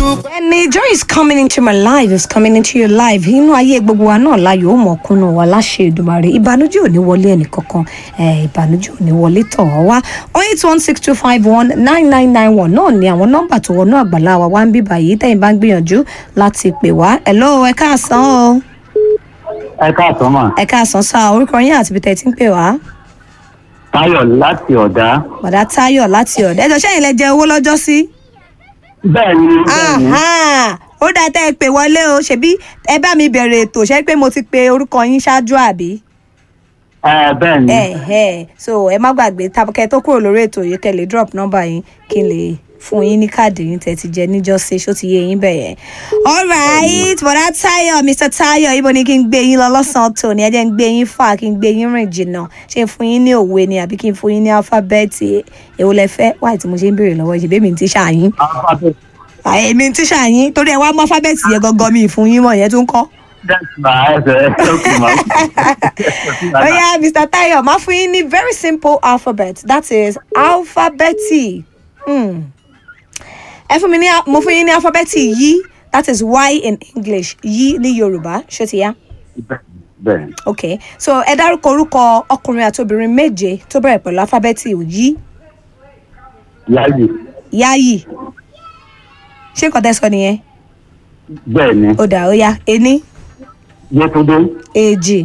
dúpẹ́. ẹni joy is coming into my life is coming into your life inú ayé gbogbo wa náà láyò ó mọ̀ kúnnú wa láṣẹ Èdùmàrè ìbànújẹ́ ò ní wọlé ẹnì kankan eh, ìbànújẹ́ ò ní wọlé tọ̀ ọ́ wá oh eight one six two five one nine nine nine one náà ni àwọn nọ́mbà tó wọnú àgbàlá wa wá ń bí báyìí tẹ̀yin bá ń gbìyànjú láti pè wá hello ẹ káàsán o ẹ káàtó mà ẹ káàsán sá orúkọ yín àti ibi tẹ̀ tí ń pè wá táyọ̀ láti ọ̀dá bàdá Táyọ̀ láti ọ̀dọ̀ ẹjọ́ sẹ́yìn lẹ jẹ owó lọ́jọ́ sí. bẹ́ẹ̀ ni bẹ́ẹ̀ ni Aha! ó dáa tẹ́ ẹ pè wọlé o ṣebí ẹ bá mi bẹ̀rẹ̀ ètò ṣe pé mo ti pe orúkọ yín ṣáájú àbí. ẹ bẹ́ẹ̀ ni ẹ ẹ so ẹ má gbàgbé tabakẹ tó kúrò lórí ètò yìí kẹ́ lè drop number yín kí n lè fún yín ní káàdì yín tẹ́ ti jẹ níjọ́sí ṣó ti yé yín bẹ̀ yẹn. alright bọ̀dá Táyọ̀ Mr Táyọ̀ ibo ni kí n gbé yín lọ lọ́sàn-án tòní ẹ jẹ́ n gbé yín fà kí n gbé yín rìn jìnnà ṣé n fún yín ní òwe ni àbí kí n fún yín ní alphabet èwo lẹ fẹ́ wáyé tí mo ṣe ń béèrè lọ́wọ́ ìṣèbí mi ti ṣàyín alphabet èmi ti ṣàyín torí ẹ wá mọ alphabet yẹn gangan mi ìfún yín mọ̀ yẹn tún kọ́. that's my ẹsẹ̀ okay ma. Oya Mr. Tayo, máa fún yín ní very simple alphabet that is alphabeti. Hmm. Ẹ fún mi ní mo fún yín ní alphabeti yí that is Y in English yí ní Yorùbá ṣó ti yá. bẹ́ẹ̀ ni Okay so ẹ dárúkọ orúkọ ọkùnrin àti obìnrin méje tó bẹ̀rẹ̀ pẹ̀lú alphabeti yí yáyì yáyì. Ṣé nǹkan tẹ́ sọ nìyẹn? bẹ́ẹ̀ ni Ó dà ó yá ení yẹtúndé èjì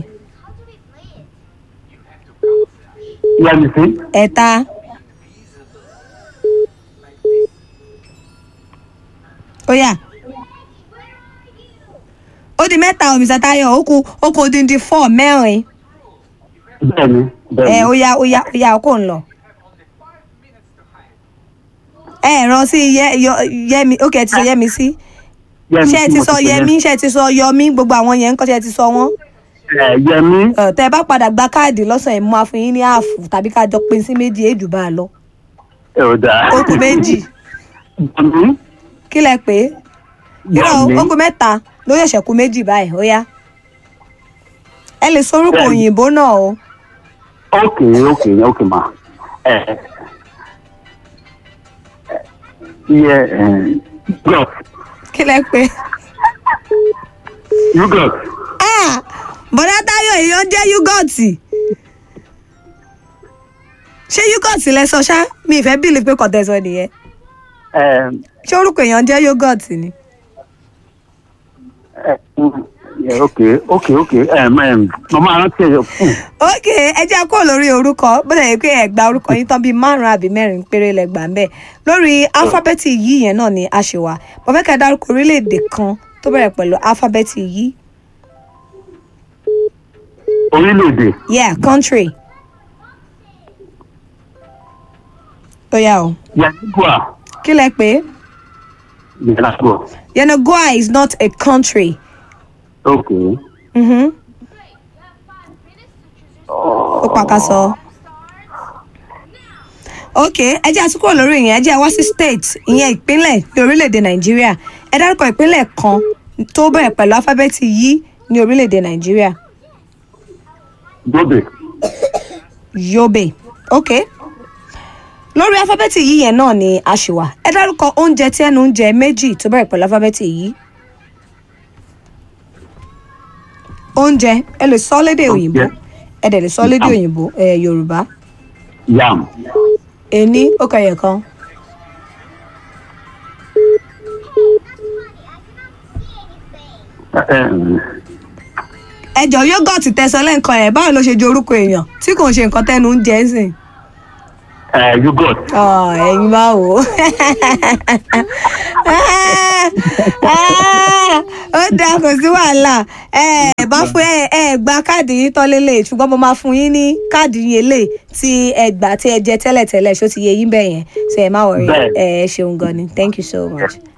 yẹmísí ẹ̀ta. Ó yá. Ó di mẹ́ta o Mr. Tayo ó kù ó kù odindi four mẹ́rin. bẹ́ẹ̀ ni bẹ́ẹ̀ Ẹ ni ó yá ó yá ó yá ó kò ń lọ. Ẹ ràn sí yẹ yọ yẹmi ó kẹ́ ẹ ti sọ yẹmi sí. Ṣé ẹ ti mo sọ yẹmi ṣé ẹ ti sọ yọmí gbogbo àwọn yẹn ń kọ́ ṣé ẹ ti sọ wọ́n. ẹ yẹmí Ẹ, Tẹ́ ẹ bá padà gba káàdì lọ́sàn-án ẹ̀ mú àfún yín ní ààfù tàbí ká jọ pín sí méjì èjù bá a lọ. ẹ ò dáa. Ó kù méjì. yẹmí Kí lẹ pé? Irọ́ yẹmí ó kù mẹ́ta ló ṣẹ̀ṣẹ̀ kù méjì báyìí ó yá. Ẹ lè sọ orúkọ Bẹ́ẹ̀ni. òyìnbó náà o. okay okay okay ma ẹ yẹ ẹ yogurt Kí lẹ pé? yogurt Ah! Bọ̀dá Táyọ̀ èèyàn jẹ́ yúgọ̀tì. Ṣé yúgọ̀tì lẹ sọ ṣá? Mi ìfẹ́ bíìlì pé kọ̀tẹ́ sọ nìyẹn. ẹ Ṣé orúkọ èèyàn jẹ́ yúgọ̀tì ni? ẹ ẹ okay okay okay ẹ mẹ mo máa rántí ẹ fún Ok, ẹ jẹ́ kó lórí orúkọ bó lè yẹ pé ẹ gba orúkọ yín tán bíi márùn-ún àbí mẹ́rin péré lẹ gbà ń bẹ̀. Lórí alifábẹ́ẹ̀tì yìí yẹn náà ni a ṣe wà. Mo fẹ́ kẹ́ ẹ dárúkọ orílẹ̀-èdè kan tó bẹ̀rẹ̀ pẹ̀lú alifábẹ́ẹ̀tì yìí. orílẹ̀-èdè Yeah, country. Ó yá o. yanigua Kí lẹ pé? yanigua Yenagoa is not a country. okay Mhm. Ó pàkàsọ. Ok, ẹ jẹ́ àtúkọ̀ lórí ìyẹn, ẹ jẹ́ wá sí state, ìyẹn ìpínlẹ̀ ní orílẹ̀-èdè Nàìjíríà. Ẹ dárúkọ ìpínlẹ̀ kan tó bẹ̀rẹ̀ pẹ̀lú alifábẹ́ẹ̀tì yìí ní orílẹ̀-èdè Nàìjíríà. dobe Yobe. Ok. Lórí alifábẹ́ẹ̀tì yìí yẹn náà ni a ṣì wà. Ẹ dárúkọ oúnjẹ tí ẹnu oúnjẹ méjì tó bẹ̀rẹ̀ pẹ̀lú alifábẹ́ẹ̀tì yìí. Oúnjẹ ẹ lè sọ lédè òyìnbó. Oúnjẹ. Ẹ dẹ̀ lè sọ lédè òyìnbó ẹ Yorùbá. yam Ení ó kẹyẹ kan. ẹ ẹ Ẹjọ́ yógọ̀tì tẹ̀sán lẹ́ǹkan ẹ̀ báwo ló ṣe ju orúkọ èèyàn tí kò ń ṣe nǹkan tẹ́nu ń jẹ́ sìn. ẹ yogurt Ọ̀, ẹ̀yin bá wò ó. ó dáa kò sí wàhálà ẹ bá fún ẹ ẹ gba káàdì yín tán lélẹ̀ ṣùgbọ́n mo máa fún yín ní káàdì yín eléyìí tí ẹ gbà tí ẹ jẹ tẹ́lẹ̀tẹ́lẹ̀ ṣó ti yẹ yín bẹ́ẹ̀ yẹn ṣe ẹ má wọrí Bẹ́ẹ̀. ẹ ṣeun gan ni thank you so much.